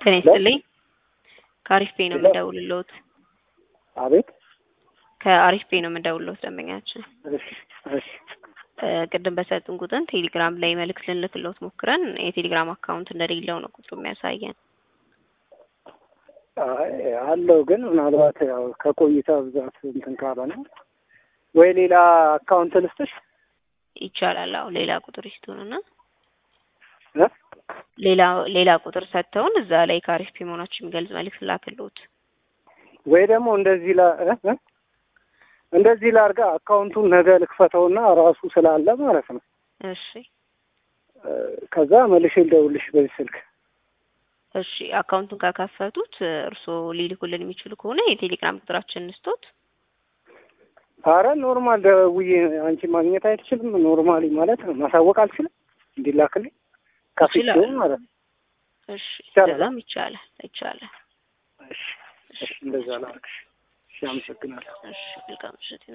ጤና ይስጥልኝ። ከአሪፍ ፔ ነው የምደውልልዎት። አቤት ከአሪፍ ፔ ነው የምደውልልዎት ደንበኛችን። እሺ እሺ እ ቅድም በሰጡን ቁጥር ቴሌግራም ላይ መልእክት ልንልክልዎት ሞክረን የቴሌግራም አካውንት እንደሌለው ነው ቁጥሩ የሚያሳየን። አይ አለው ግን ምናልባት ያው ከቆይታ ብዛት እንትን ካለ ነው ወይ ሌላ አካውንት ልስጥሽ ይቻላል። አዎ ሌላ ቁጥር ይስጡንና እ ሌላ ሌላ ቁጥር ሰጥተውን እዛ ላይ ከአሪፍ ፔ መሆናችን የሚገልጽ መልእክት ላክልዎት። ወይ ደግሞ እንደዚህ ላ እ እ እንደዚህ ላርጋ አካውንቱን ነገ ልክፈተውና ራሱ ስላለ ማለት ነው እሺ እ ከዛ መልሼ ልደውልሽ በዚህ ስልክ እሺ አካውንቱን ከከፈቱት እርስዎ ሊልኩልን የሚችሉ ከሆነ የቴሌግራም ቁጥራችንን እንስጦት። አረ ኖርማል ደውዬ አንቺ ማግኘት አይችልም። ኖርማሊ ማለት ነው ማሳወቅ አልችልም እንዲላክልኝ ከፍቼው ይችላል። ማለት ነው። እሺ ይቻላል። እንደዛም ይቻላል ይቻላል። እሺ እሺ እንደዛ ላርግሽ። እሺ አመሰግናለሁ። እሺ መልካም ምሽት